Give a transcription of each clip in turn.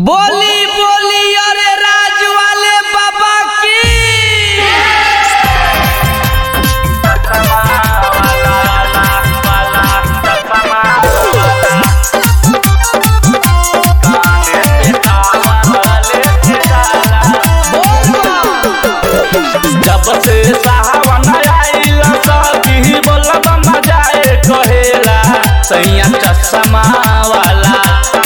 बोली बोली अरे राज वाले बाबा की जब से सावन आइल सखी बोलब मजाए कहेला सैया चश्मा वाला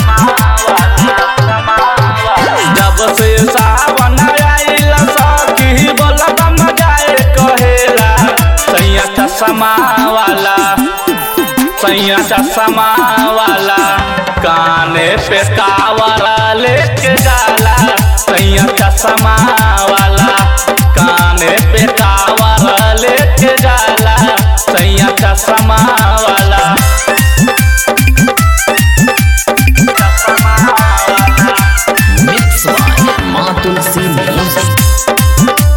जब से सावन आइल सखी बोलब मजाए कहेला सैया चश्मा वाला सैया चश्मा वाला काने पे कावरा लेके जाला सैया चश्मा वाला काने पे कावरा लेके जाला सैया चश्मा वाला चश्मा वाला Mix by Matul C Music.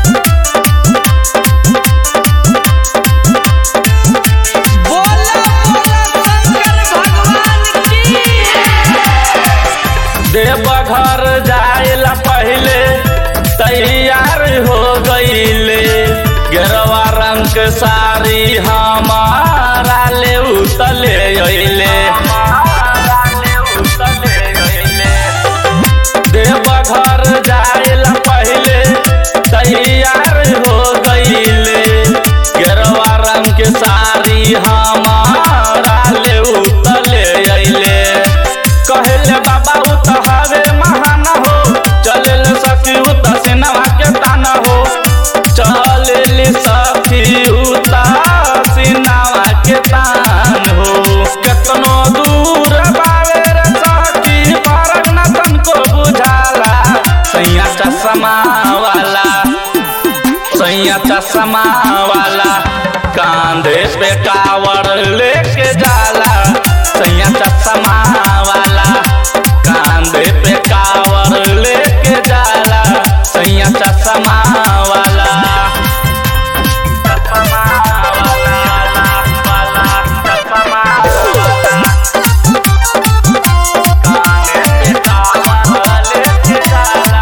बोला बोला शंकर भगवान की देवघर जाइला पहले तैयार हो गईले गेरवा रंग के साड़ी हमारा ले उतले अइले देवघर जाइला पहले तैयार हो गईले गेरवा रंग के साड़ी हमारा ले उतले अइले कहले बाबा उ त हवे महान हो चले सखी उ त सिनवा के तान हो चले सखी उ त सिनवा के तान हो केतनो दूर बावे रे सखी फरक न तनको बुझाला सैया चश्मा वाला सैया चश्मा वाला कांधे पे कावड़ लेके जाला सैया चश्मा वाला कांधे पे कावड़ लेके जाला सैया चश्मा वाला चश्मा वाला वाला चश्मा वाला कांधे पे कावड़ लेके जाला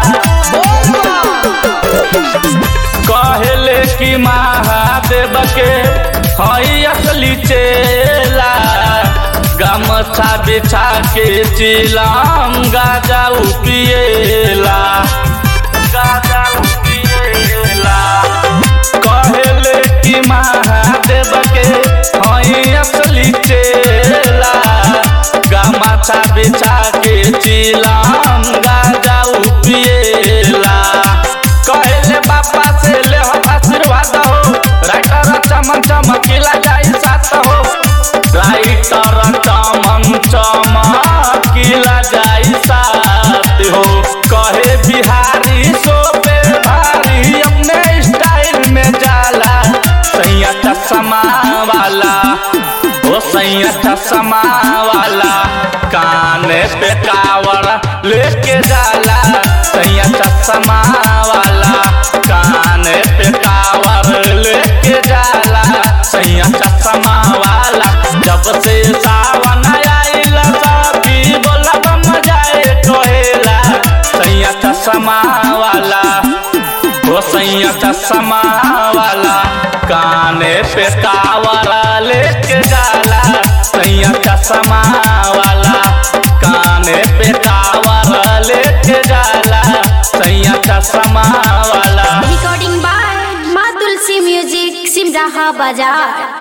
कहले कि महादेव के हई असली चेला गमछा बिछा के चिलाम गाजा पिएला गाजा पिएला कहले कि महादेव के हई असली चेला गमछा बिछा के चिलाम गाजा पिएला कहले बाबा से ले हो आशीर्वाद हो राइटर चमन चमकीला जाई साथ हो राइटर चमन चमकीला जाई साथ हो कहे बिहारी सोपे भारी अपने स्टाइल में जाला सैया चश्मा वाला ओ सैया चश्मा वाला काने पे कावड़ लेके जाला सैया चश्मा वाला काने पे कावड़ लेके जाला सैया चश्मा वाला जब से सावन आइल सभी बोलब मजाए कहेला सैया चश्मा वाला ओ सैया चश्मा वाला काने पे कावरा लेके जाला सैया चश्मा वाला काने पे कावरा लेके जाला सैया चश्मा वाला Recording by Madul C Music, Simraha Bazaar.